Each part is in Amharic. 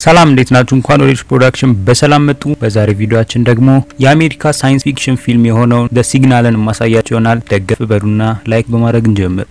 ሰላም እንዴት ናችሁ? እንኳን ወደ ፕሮዳክሽን በሰላም መጡ። በዛሬ ቪዲዮአችን ደግሞ የአሜሪካ ሳይንስ ፊክሽን ፊልም የሆነውን ደ ሲግናልን ማሳያችሁ ይሆናል። ደገፍ በሉና ላይክ በማድረግ እንጀምር።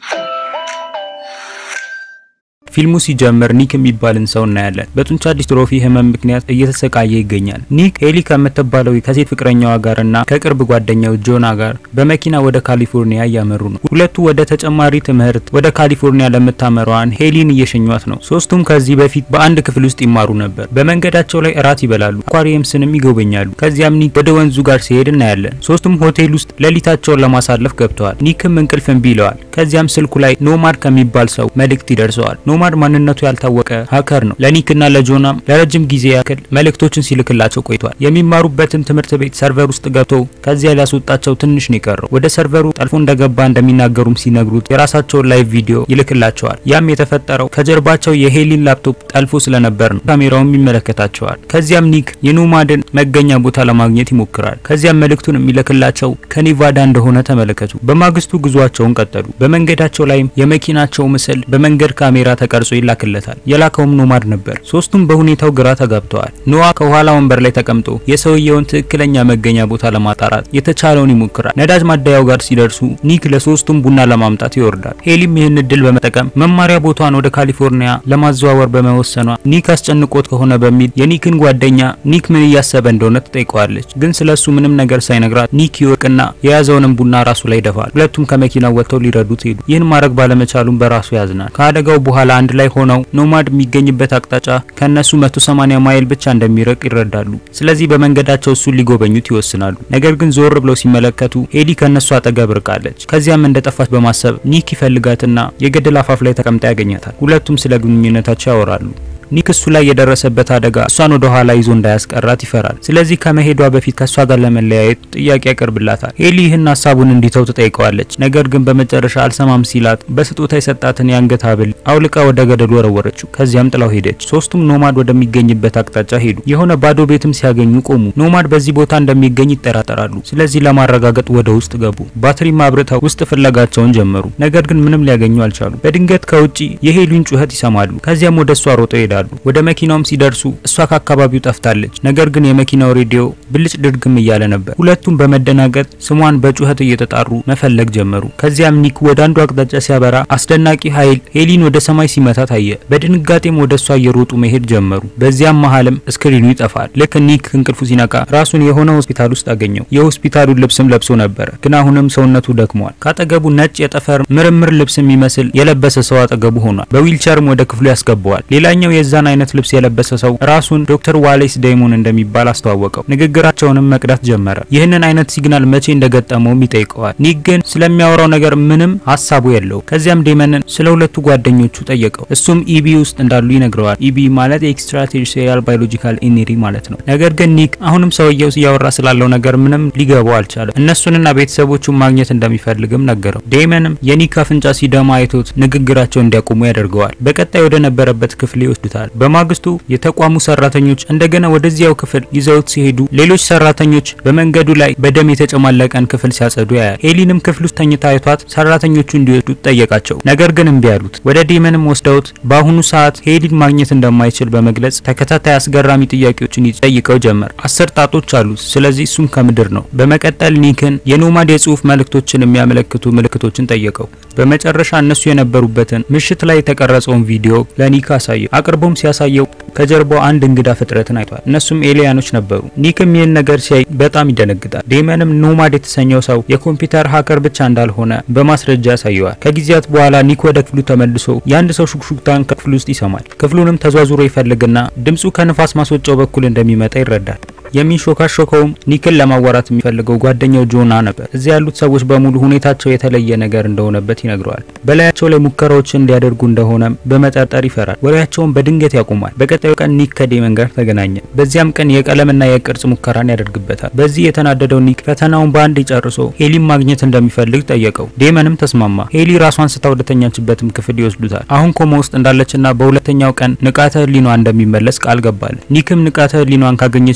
ፊልሙ ሲጀምር ኒክ የሚባልን ሰው እናያለን። በጡንቻ ዲስትሮፊ ህመም ምክንያት እየተሰቃየ ይገኛል። ኒክ ሄሊ ከምትባለው ከሴት ፍቅረኛዋ ጋርና ከቅርብ ጓደኛው ጆና ጋር በመኪና ወደ ካሊፎርኒያ እያመሩ ነው። ሁለቱ ወደ ተጨማሪ ትምህርት ወደ ካሊፎርኒያ ለምታመራዋን ሄሊን እየሸኟት ነው። ሶስቱም ከዚህ በፊት በአንድ ክፍል ውስጥ ይማሩ ነበር። በመንገዳቸው ላይ እራት ይበላሉ፣ አኳሪየምስንም ይጎበኛሉ። ከዚያም ኒክ ወደ ወንዙ ጋር ሲሄድ እናያለን። ሶስቱም ሆቴል ውስጥ ሌሊታቸውን ለማሳለፍ ገብተዋል። ኒክም እንቅልፍ እምቢ ይለዋል። ከዚያም ስልኩ ላይ ኖማድ ከሚባል ሰው መልእክት ይደርሰዋል። ኖማድ ማንነቱ ያልታወቀ ሀከር ነው። ለኒክና ለጆናም ለረጅም ጊዜ ያክል መልእክቶችን ሲልክላቸው ቆይቷል። የሚማሩበትን ትምህርት ቤት ሰርቨር ውስጥ ገብቶ ከዚያ ሊያስወጣቸው ትንሽ ነው የቀረው። ወደ ሰርቨሩ ጠልፎ እንደገባ እንደሚናገሩም ሲነግሩት የራሳቸውን ላይቭ ቪዲዮ ይልክላቸዋል። ያም የተፈጠረው ከጀርባቸው የሄሊን ላፕቶፕ ጠልፎ ስለነበር ነው። ካሜራውም ይመለከታቸዋል። ከዚያም ኒክ የኖማድን መገኛ ቦታ ለማግኘት ይሞክራል። ከዚያም መልእክቱን የሚልክላቸው ከኔቫዳ እንደሆነ ተመለከቱ። በማግስቱ ጉዟቸውን ቀጠሉ። በመንገዳቸው ላይም የመኪናቸው ምስል በመንገድ ካሜራ ተቀርጾ ይላክለታል። የላከውም ኖማድ ነበር። ሶስቱም በሁኔታው ግራ ተጋብተዋል። ኖዋ ከኋላ ወንበር ላይ ተቀምጦ የሰውየውን ትክክለኛ መገኛ ቦታ ለማጣራት የተቻለውን ይሞክራል። ነዳጅ ማደያው ጋር ሲደርሱ ኒክ ለሶስቱም ቡና ለማምጣት ይወርዳል። ሄሊም ይህን እድል በመጠቀም መማሪያ ቦታን ወደ ካሊፎርኒያ ለማዘዋወር በመወሰኗ ኒክ አስጨንቆት ከሆነ በሚል የኒክን ጓደኛ ኒክ ምን እያሰበ እንደሆነ ትጠይቀዋለች። ግን ስለሱ ምንም ነገር ሳይነግራት ኒክ ይወቅና የያዘውንም ቡና ራሱ ላይ ይደፋል። ሁለቱም ከመኪናው ወጥተው ሊረዱት ሄዱ። ይህን ማድረግ ባለመቻሉም በራሱ ያዝናል። ከአደጋው በኋላ አንድ ላይ ሆነው ኖማድ የሚገኝበት አቅጣጫ ከነሱ 180 ማይል ብቻ እንደሚርቅ ይረዳሉ። ስለዚህ በመንገዳቸው እሱን ሊጎበኙት ይወስናሉ። ነገር ግን ዞር ብለው ሲመለከቱ ሄሊ ከነሱ አጠገብ ርቃለች። ከዚያም እንደጠፋች በማሰብ ኒክ ይፈልጋትና የገደል አፋፍ ላይ ተቀምጣ ያገኛታል። ሁለቱም ስለ ግንኙነታቸው ያወራሉ። ኒክ እሱ ላይ የደረሰበት አደጋ እሷን ወደ ኋላ ይዞ እንዳያስቀራት ይፈራል። ስለዚህ ከመሄዷ በፊት ከእሷ ጋር ለመለያየት ጥያቄ ያቀርብላታል። ሄሊ ይህን ሀሳቡን እንዲተው ትጠይቀዋለች። ነገር ግን በመጨረሻ አልሰማም ሲላት በስጦታ የሰጣትን የአንገት ሐብል አውልቃ ወደ ገደሉ ወረወረችው። ከዚያም ጥላው ሄደች። ሶስቱም ኖማድ ወደሚገኝበት አቅጣጫ ሄዱ። የሆነ ባዶ ቤትም ሲያገኙ ቆሙ። ኖማድ በዚህ ቦታ እንደሚገኝ ይጠራጠራሉ። ስለዚህ ለማረጋገጥ ወደ ውስጥ ገቡ። ባትሪም አብርተው ውስጥ ፍለጋቸውን ጀመሩ። ነገር ግን ምንም ሊያገኙ አልቻሉ። በድንገት ከውጪ የሄሊን ጩኸት ይሰማሉ። ከዚያም ወደ እሷ ሮጠው ይሄዳሉ። ወደ መኪናውም ሲደርሱ እሷ ከአካባቢው ጠፍታለች። ነገር ግን የመኪናው ሬዲዮ ብልጭ ድርግም እያለ ነበር። ሁለቱም በመደናገጥ ስሟን በጩኸት እየተጣሩ መፈለግ ጀመሩ። ከዚያም ኒክ ወደ አንዱ አቅጣጫ ሲያበራ አስደናቂ ኃይል ሄሊን ወደ ሰማይ ሲመታ ታየ። በድንጋጤም ወደ እሷ እየሮጡ መሄድ ጀመሩ። በዚያም መሀልም ስክሪኑ ይጠፋል። ልክ ኒክ እንቅልፉ ሲነቃ ራሱን የሆነ ሆስፒታል ውስጥ አገኘው። የሆስፒታሉን ልብስም ለብሶ ነበረ፣ ግን አሁንም ሰውነቱ ደክሟል። ካጠገቡ ነጭ የጠፈር ምርምር ልብስ የሚመስል የለበሰ ሰው አጠገቡ ሆኗል። በዊልቸርም ወደ ክፍሉ ያስገባዋል። ሌላኛው የዛን አይነት ልብስ የለበሰ ሰው ራሱን ዶክተር ዋሌስ ዴይሞን እንደሚባል አስተዋወቀው። ንግግራቸውንም መቅዳት ጀመረ። ይህንን አይነት ሲግናል መቼ እንደገጠመውም ይጠይቀዋል። ኒክ ግን ስለሚያወራው ነገር ምንም ሀሳቡ የለው። ከዚያም ዴመንን ስለ ሁለቱ ጓደኞቹ ጠየቀው። እሱም ኢቢ ውስጥ እንዳሉ ይነግረዋል። ኢቢ ማለት ኤክስትራ ቴሪቶሪያል ባዮሎጂካል ኢነሪ ማለት ነው። ነገር ግን ኒክ አሁንም ሰውየው እያወራ ስላለው ነገር ምንም ሊገባው አልቻለም። እነሱንና ቤተሰቦቹን ማግኘት እንደሚፈልግም ነገረው። ዴመንም የኒክ አፍንጫ ሲደማ አይቶት ንግግራቸው እንዲያቆሙ ያደርገዋል። በቀጣይ ወደ ነበረበት ክፍል ይወስዱታል። በማግስቱ የተቋሙ ሰራተኞች እንደገና ወደዚያው ክፍል ይዘውት ሲሄዱ ሌሎች ሰራተኞች በመንገዱ ላይ በደም የተጨማለቀን ክፍል ሲያጸዱ ያያል። ሄሊንም ክፍል ውስጥ ተኝታ አይቷት ሰራተኞቹ እንዲወስዱት ጠየቃቸው። ነገር ግን እምቢ አሉት። ወደ ዴመንም ወስደውት በአሁኑ ሰዓት ሄሊን ማግኘት እንደማይችል በመግለጽ ተከታታይ አስገራሚ ጥያቄዎችን ይጠይቀው ጀመር። አስር ጣቶች አሉት፣ ስለዚህ እሱም ከምድር ነው። በመቀጠል ኒክን የኖማድ የጽሁፍ መልእክቶችን የሚያመለክቱ ምልክቶችን ጠየቀው። በመጨረሻ እነሱ የነበሩበትን ምሽት ላይ የተቀረጸውን ቪዲዮ ለኒክ አሳየው። አቅርቦም ሲያሳየው ከጀርባው አንድ እንግዳ ፍጥረትን አይቷል። እነሱም ኤሊያኖች ነበሩ። ኒክም ይህን ነገር ሲያይ በጣም ይደነግጣል። ዴመንም ኖማድ የተሰኘው ሰው የኮምፒውተር ሀከር ብቻ እንዳልሆነ በማስረጃ ያሳየዋል። ከጊዜያት በኋላ ኒክ ወደ ክፍሉ ተመልሶ የአንድ ሰው ሹክሹክታን ከክፍሉ ውስጥ ይሰማል። ክፍሉንም ተዟዙሮ ይፈልግና ድምፁ ከንፋስ ማስወጫው በኩል እንደሚመጣ ይረዳል። የሚንሾካሾከውም ኒክን ለማዋራት የሚፈልገው ጓደኛው ጆና ነበር። እዚያ ያሉት ሰዎች በሙሉ ሁኔታቸው የተለየ ነገር እንደሆነበት ይነግረዋል። በላያቸው ላይ ሙከራዎችን እንዲያደርጉ እንደሆነም በመጠርጠር ይፈራል። ወሬያቸውን በድንገት ያቆማል። በቀጣዩ ቀን ኒክ ከዴመን ጋር ተገናኘ። በዚያም ቀን የቀለምና የቅርጽ ሙከራን ያደርግበታል። በዚህ የተናደደው ኒክ ፈተናውን በአንድ ጨርሶ ሄሊን ማግኘት እንደሚፈልግ ጠየቀው። ዴመንም ተስማማ። ሄሊ ራሷን ስታ ወደተኛችበትም ክፍል ይወስዱታል። አሁን ኮማ ውስጥ እንዳለችና በሁለተኛው ቀን ንቃተ ህሊኗ እንደሚመለስ ቃል ገባል። ኒክም ንቃተ ህሊኗን ካገኘች በኋላ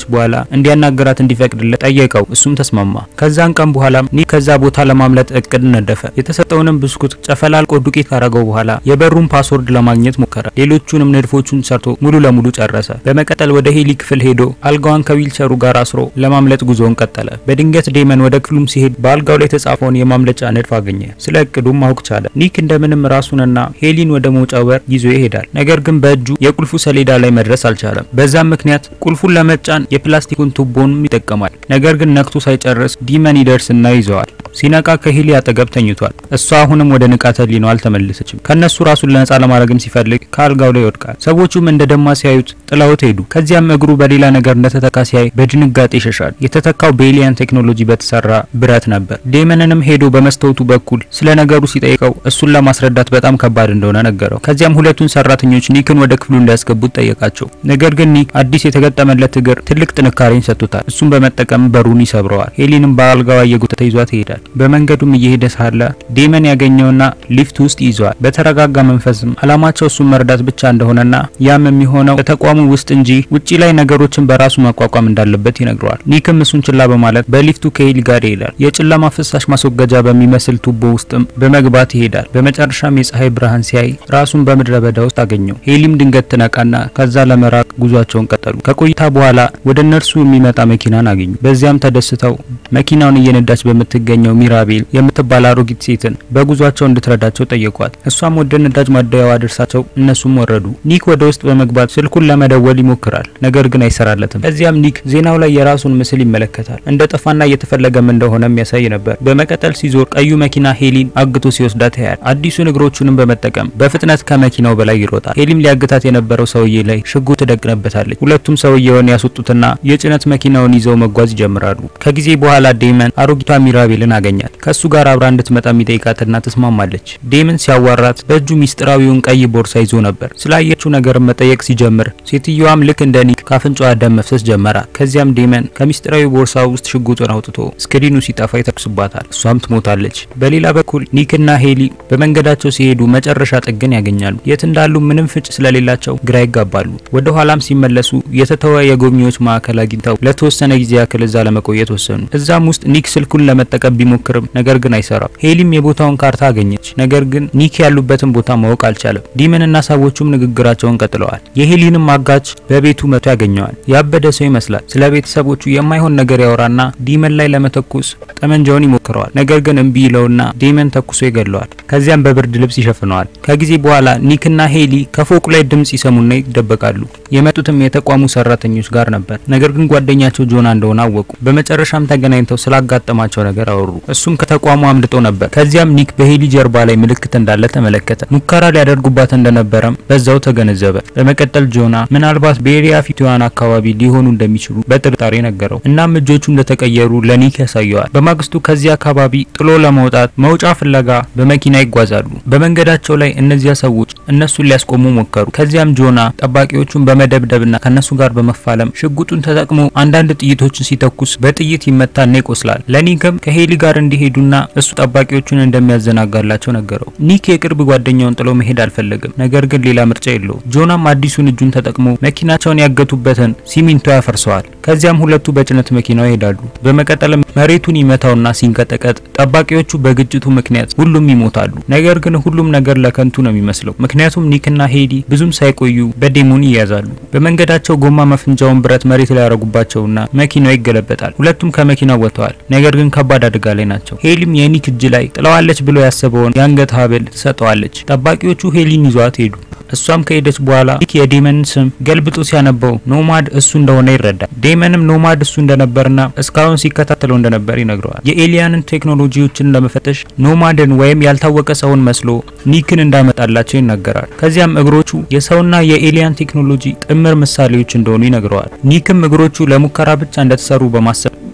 እንዲያናገራት እንዲፈቅድለት ጠየቀው። እሱም ተስማማ። ከዛን ቀን በኋላ ኒክ ከዛ ቦታ ለማምለጥ እቅድ ነደፈ። የተሰጠውንም ብስኩት ጨፈላልቆ ዱቄት ካረገው በኋላ የበሩን ፓስወርድ ለማግኘት ሞከረ። ሌሎቹንም ንድፎቹን ሰርቶ ሙሉ ለሙሉ ጨረሰ። በመቀጠል ወደ ሄሊ ክፍል ሄዶ አልጋዋን ከዊልቸሩ ጋር አስሮ ለማምለጥ ጉዞውን ቀጠለ። በድንገት ዴመን ወደ ክፍሉም ሲሄድ በአልጋው ላይ የተጻፈውን የማምለጫ ንድፍ አገኘ። ስለ እቅዱም ማወቅ ቻለ። ኒክ እንደምንም ራሱንና ሄሊን ወደ መውጫው በር ይዞ ይሄዳል። ነገር ግን በእጁ የቁልፉ ሰሌዳ ላይ መድረስ አልቻለም። በዛም ምክንያት ቁልፉን ለመጫን የፕላስቲኩን ቱቦንም ይጠቀማል። ነገር ግን ነክቶ ሳይጨርስ ዲመን ይደርስና ይዘዋል። ሲነቃ ከሄሊ አጠገብ ተኝቷል። እሷ አሁንም ወደ ንቃተ ህሊናው አልተመለሰችም። ከነሱ ራሱን ለነጻ ለማድረግም ሲፈልግ ከአልጋው ላይ ይወድቃል። ሰዎቹም እንደ ደማ ሲያዩት ጥለውት ሄዱ። ከዚያም እግሩ በሌላ ነገር እንደተተካ ሲያይ በድንጋጤ ይሸሻል። የተተካው በኤሊያን ቴክኖሎጂ በተሰራ ብረት ነበር። ዴመንንም ሄዶ በመስታወቱ በኩል ስለ ነገሩ ሲጠይቀው እሱን ለማስረዳት በጣም ከባድ እንደሆነ ነገረው። ከዚያም ሁለቱን ሰራተኞች ኒክን ወደ ክፍሉ እንዲያስገቡት ጠየቃቸው። ነገር ግን ኒክ አዲስ የተገጠመለት እግር ትልቅ ጥንካሬን ሰጥቶታል። እሱን በመጠቀም በሩን ይሰብረዋል። ሄሊንም በአልጋዋ እየጎተተ ይዟት ይሄዳል። በመንገዱም እየሄደ ሳለ ዴመን ያገኘውና ሊፍት ውስጥ ይዘዋል። በተረጋጋ መንፈስም አላማቸው እሱን መርዳት ብቻ እንደሆነና ያም የሚሆነው በተቋሙ ውስጥ እንጂ ውጪ ላይ ነገሮችን በራሱ መቋቋም እንዳለበት ይነግረዋል። ኒክም እሱን ችላ በማለት በሊፍቱ ከሄሊ ጋር ይሄዳል። የጨለማ ፍሳሽ ማስወገጃ በሚመስል ቱቦ ውስጥም በመግባት ይሄዳል። በመጨረሻም የፀሐይ ብርሃን ሲያይ ራሱን በምድረ በዳ ውስጥ አገኘው። ሄሊም ድንገት ትነቃና ከዛ ለመራቅ ጉዟቸውን ቀጠሉ። ከቆይታ በኋላ ወደ እነርሱ የሚመጣ መኪናን አገኙ። በዚያም ተደስተው መኪናውን እየነዳች በምትገኘው ሚራቤል የምትባል አሮጊት ሴትን በጉዟቸው እንድትረዳቸው ጠየቋት። እሷም ወደ ነዳጅ ማደያዋ አድርሳቸው እነሱም ወረዱ። ኒክ ወደ ውስጥ በመግባት ስልኩን ለመደወል ይሞክራል፣ ነገር ግን አይሰራለትም። ከዚያም ኒክ ዜናው ላይ የራሱን ምስል ይመለከታል። እንደ ጠፋና እየተፈለገም እንደሆነ የሚያሳይ ነበር። በመቀጠል ሲዞር ቀዩ መኪና ሄሊን አግቶ ሲወስዳት ያያል። አዲሱን እግሮቹንም በመጠቀም በፍጥነት ከመኪናው በላይ ይሮጣል። ሄሊም ሊያግታት የነበረው ሰውዬ ላይ ሽጉጥ ትደቅንበታለች። ሁለቱም ሰውየውን ያስወጡትና የጭነት መኪናውን ይዘው መጓዝ ይጀምራሉ። ከጊዜ በኋላ ዴመን አሮጊቷ ሚራቤልን አገኛት። ከሱ ጋር አብራ እንድትመጣ የሚጠይቃትና ትስማማለች። ዴመን ሲያዋራት በእጁ ሚስጥራዊውን ቀይ ቦርሳ ይዞ ነበር። ስላየችው ነገር መጠየቅ ሲጀምር ሴትየዋም ልክ እንደ ኒክ ካፍንጫዋ ደም መፍሰስ ጀመራት። ከዚያም ዴመን ከሚስጥራዊ ቦርሳ ውስጥ ሽጉጡን አውጥቶ ስክሪኑ ሲጠፋ ይተኩስባታል። እሷም ትሞታለች። በሌላ በኩል ኒክና ሄሊ በመንገዳቸው ሲሄዱ መጨረሻ ጥግን ያገኛሉ። የት እንዳሉ ምንም ፍንጭ ስለሌላቸው ግራ ይጋባሉ። ወደ ኋላም ሲመለሱ የተተወ የጎብኚዎች ማዕከል አግኝተው ለተወሰነ ጊዜ ያክል እዛ ለመቆየት ወሰኑ። እዛም ውስጥ ኒክ ስልኩን ለመጠቀም ቢሞክርም ነገር ግን አይሰራም። ሄሊም የቦታውን ካርታ አገኘች። ነገር ግን ኒክ ያሉበትን ቦታ ማወቅ አልቻለም። ዲመንና ሰዎቹም ንግግራቸውን ቀጥለዋል። የሄሊንም አጋች በቤቱ መቶ ያገኘዋል። ያበደ ሰው ይመስላል። ስለ ቤተሰቦቹ የማይሆን ነገር ያወራና ዲመን ላይ ለመተኮስ ጠመንጃውን ይሞክረዋል። ነገር ግን እምቢ ይለውና ዲመን ተኩሶ ይገለዋል። ከዚያም በብርድ ልብስ ይሸፍነዋል። ከጊዜ በኋላ ኒክና ሄሊ ከፎቁ ላይ ድምጽ ይሰሙና ይደበቃሉ። የመጡትም የተቋሙ ሰራተኞች ጋር ነበር። ነገር ግን ጓደኛቸው ጆና እንደሆነ አወቁ። በመጨረሻም ተገናኝተው ስላጋጠማቸው ነገር አወሩ። እሱም ከተቋሙ አምልጦ ነበር። ከዚያም ኒክ በሄሊ ጀርባ ላይ ምልክት እንዳለ ተመለከተ። ሙከራ ሊያደርጉባት እንደነበረም በዛው ተገነዘበ። በመቀጠል ጆና ምናልባት በኤሪያ ፊትዋን አካባቢ ሊሆኑ እንደሚችሉ በጥርጣሬ ነገረው። እናም እጆቹ እንደተቀየሩ ለኒክ ያሳየዋል። በማግስቱ ከዚህ አካባቢ ጥሎ ለመውጣት መውጫ ፍለጋ በመኪና ይጓዛሉ። በመንገዳቸው ላይ እነዚያ ሰዎች እነሱን ሊያስቆሙ ሞከሩ። ከዚያም ጆና ጠባቂዎቹን በመደብደብና ከነሱ ጋር በመፋለም ሽጉጡን ተጠቅሞ አንዳንድ ጥይቶችን ሲተኩስ በጥይት ይመታና ይቆስላል። ለኒክም ከሄሊ ጋር እንዲሄዱና እሱ ጠባቂዎቹን እንደሚያዘናጋላቸው ነገረው። ኒክ የቅርብ ጓደኛውን ጥሎ መሄድ አልፈለግም፣ ነገር ግን ሌላ ምርጫ የለውም። ጆናም አዲሱን እጁን ተጠቅሞ መኪናቸውን ያገቱበትን ሲሚንቶ ያፈርሰዋል። ከዚያም ሁለቱ በጭነት መኪናው ይሄዳሉ። በመቀጠልም መሬቱን ይመታውና ሲንቀጠቀጥ ጠባቂዎቹ በግጭቱ ምክንያት ሁሉም ይሞታሉ። ነገር ግን ሁሉም ነገር ለከንቱ ነው የሚመስለው፣ ምክንያቱም ኒክና ሄዲ ብዙም ሳይቆዩ በዴሞን ይያዛሉ። በመንገዳቸው ጎማ መፍንጃውን ብረት መሬት ላይ ያደረጉባቸውና መኪናው ይገለበጣል። ሁለቱም ከመኪናው ወጥተዋል፣ ነገር ግን ከባድ አደጋ ላይ ናቸው። ሄሊም የኒክ እጅ ላይ ጥለዋለች ብሎ ያሰበውን የአንገት ሀብል ትሰጠዋለች። ጠባቂዎቹ ሄሊን ይዟት ሄዱ። እሷም ከሄደች በኋላ ኒክ የዴመንን ስም ገልብጦ ሲያነበው ኖማድ እሱ እንደሆነ ይረዳል። ዴመንም ኖማድ እሱ እንደነበርና እስካሁን ሲከታተለው እንደነበር ይነግረዋል። የኤሊያንን ቴክኖሎጂዎችን ለመፈተሽ ኖማድን ወይም ያልታወቀ ሰውን መስሎ ኒክን እንዳመጣላቸው ይናገራል። ከዚያም እግሮቹ የሰውና የኤሊያን ቴክኖሎጂ ጥምር ምሳሌዎች እንደሆኑ ይነግረዋል። ኒክም እግሮቹ ለሙከራ ብቻ እንደተሰሩ በማሰብ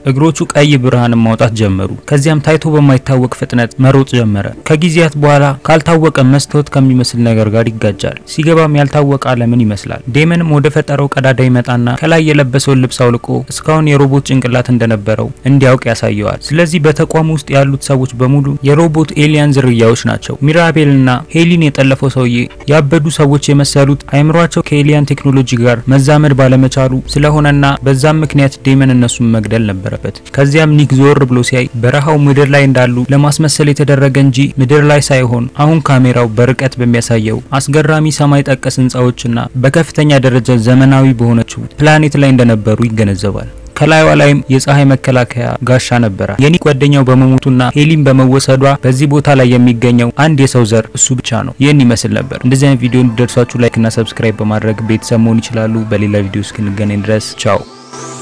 እግሮቹ ቀይ ብርሃን ማውጣት ጀመሩ። ከዚያም ታይቶ በማይታወቅ ፍጥነት መሮጥ ጀመረ። ከጊዜያት በኋላ ካልታወቀ መስታወት ከሚመስል ነገር ጋር ይጋጫል። ሲገባም ያልታወቀ ዓለምን ይመስላል። ዴመንም ወደ ፈጠረው ቀዳዳ ይመጣና ከላይ የለበሰውን ልብስ አውልቆ እስካሁን የሮቦት ጭንቅላት እንደነበረው እንዲያውቅ ያሳየዋል። ስለዚህ በተቋሙ ውስጥ ያሉት ሰዎች በሙሉ የሮቦት ኤሊያን ዝርያዎች ናቸው። ሚራቤልና ሄሊን የጠለፈው ሰውዬ ያበዱ ሰዎች የመሰሉት አይምሯቸው ከኤሊያን ቴክኖሎጂ ጋር መዛመድ ባለመቻሉ ስለሆነና በዛም ምክንያት ዴመን እነሱን መግደል ነበረበት። ከዚያም ኒክ ዞር ብሎ ሲያይ በረሃው ምድር ላይ እንዳሉ ለማስመሰል የተደረገ እንጂ ምድር ላይ ሳይሆን አሁን ካሜራው በርቀት በሚያሳየው አስገራሚ ሰማይ ጠቀስ ህንፃዎችና በከፍተኛ ደረጃ ዘመናዊ በሆነችው ፕላኔት ላይ እንደነበሩ ይገነዘባል። ከላይዋ ላይም የፀሐይ መከላከያ ጋሻ ነበረ። የኒክ ጓደኛው በመሞቱና ሄሊን በመወሰዷ በዚህ ቦታ ላይ የሚገኘው አንድ የሰው ዘር እሱ ብቻ ነው። ይህን ይመስል ነበር። እንደዚህ አይነት ቪዲዮ እንዲደርሷችሁ ላይክ እና ሰብስክራይብ በማድረግ ቤተሰብ መሆን ይችላሉ። በሌላ ቪዲዮ እስክንገናኝ ድረስ ቻው።